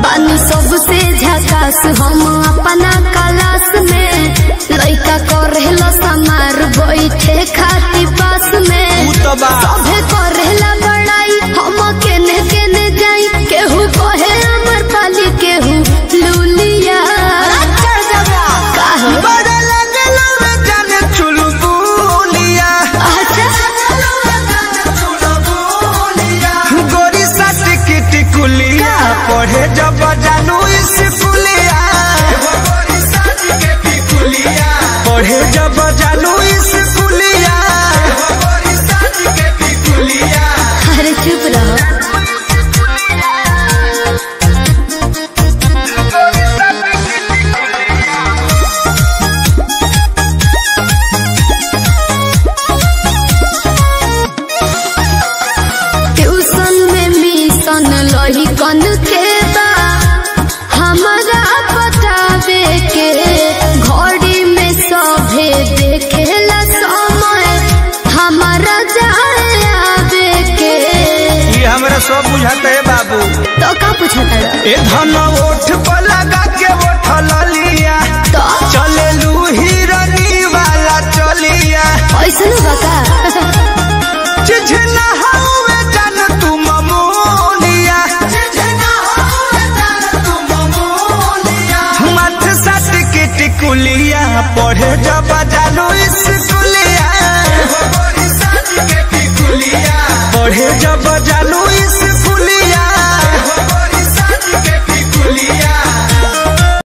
बानी सबसे झकास हम अपना क्लास में लइका करेला समार बैठे खाती पास में उ तो बा सभे करेला बड़ाई हम केने केने जाई केहू कहे अमर पाली केहू लुलिया काहे? बड़ा लगलो रे जाने चुलबुलिया गोरी सट की टिकुलिया पढ़े जब जानू स्कूलिया पढ़े जब जानू स्कूलिया अरे चुप रहो ट्यूशन में मिशन लही कन के बा हमारा बतावे के घड़ी में सभे देखेला समय हमारा जाए आवे के ये हमरा सब बुझाते है बाबू तो का पूछता ए धन ओठ पर लगा के ओठल लिया तो चले लू हिरनी वाला चलिया ऐसा बता चिझना हवे जान तू ममोलिया मथ सट के टिकुलिया पढ़े जब जानू स्कूलिया पढ़े जब जानू